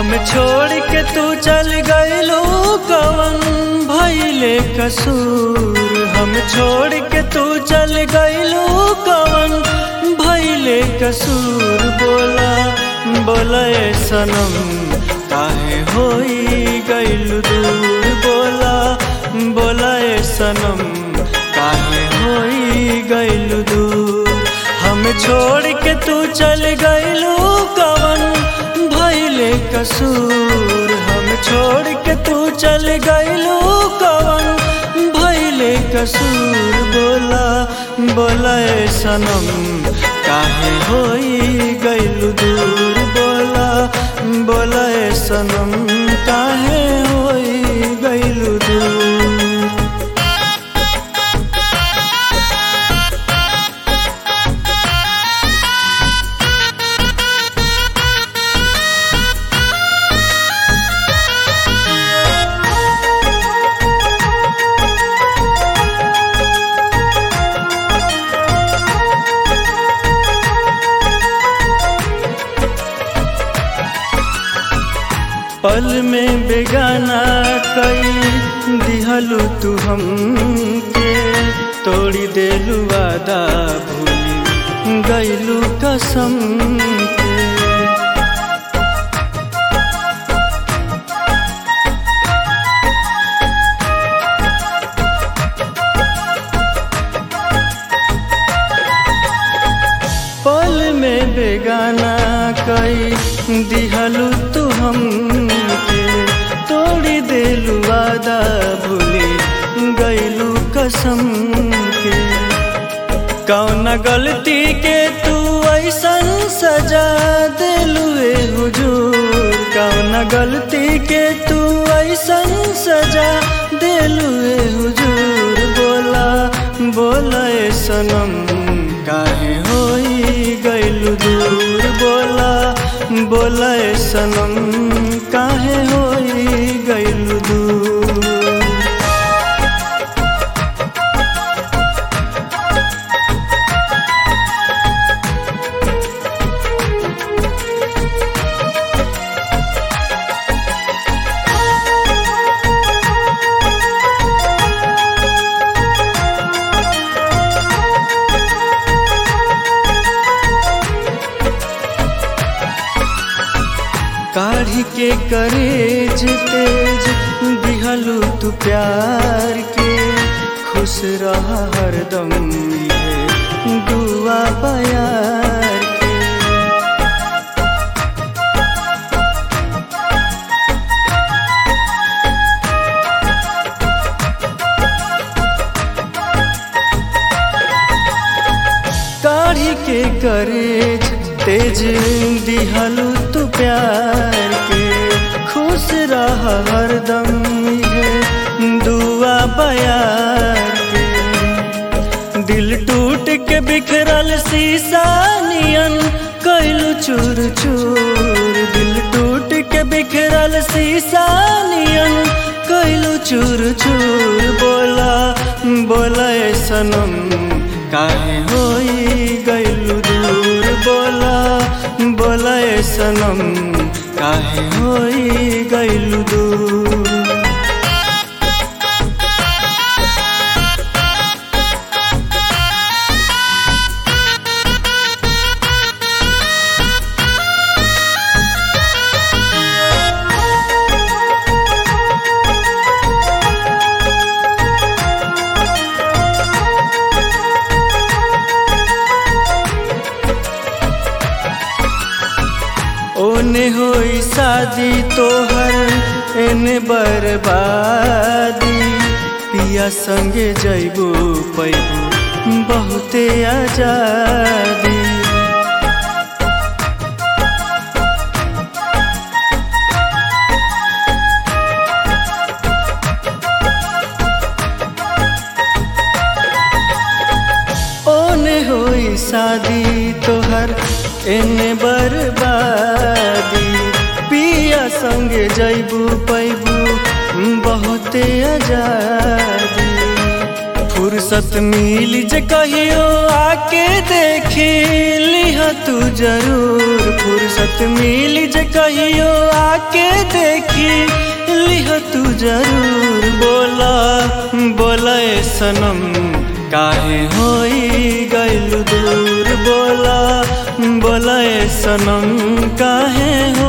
हम छोड़ के तू चल गइलू कवन भइले कसूर हम छोड़ के तू चल गइलू कवन भइले कसूर बोला बोला ए सनम काहे होई गइलू दूर बोला बोला ए सनम काहे होई गइलू दूर हम छोड़ के तू चल गइलू कवन भइले कसूर हम छोड़ के तू चल गइलू कवन भइले कसूर बोला बोला ए सनम काहे होई गइलू दूर बोला बोला ए सनम काहे होई गइलू दूर पल में बेगाना कई दिहलू तू हमके तोड़ी देलू वादा भूली गईलू कसम के पल में बेगाना कई दिहलू तू हमके तोड़ी देलू वादा भूली गईलू कसम के कौन गलती के तू ऐसन सजा दिलू ए हुजूर कौन गलती के तू ऐसन सजा दिलू ए हुजूर बोला बोला ए सनम काहे होई गइलू दूर बोला बोला ए सनम काहे होई गइलू दूर काढ़ी के करेज तेज दिहलू तू प्यार के खुश रहा हरदम ये दुआ प्यार के काढ़ी के करेज तेज दिहलू तू प्यार के खुश रहा हरदम ये दुआ बयार के दिल टूट के बिखरल शीशा नियन कैलू चूर चूर दिल टूट के बिखरल शीशा नियन कैलू चूर चूर बोला बोला ए सनम काहे होई गइलू दूर बोला बोला ए सनम काहे होई गइलू दूर ओने होई शादी तोहर एने बर्बादी पिया संगे जैबू पैबू बहुते आजादी ओने होई शादी तोहर एने बर्बादी पिया संगे जैबू पैबू बहुते आजादी फुर्सत मिल जे कहियो आके देखी लिह तू जरूर फुर्सत मिली जे कहियो आके देखी लिह तू जरूर बोला बोला ए सनम काहे होई गइल दूर बोला बोला ए सनम काहे हो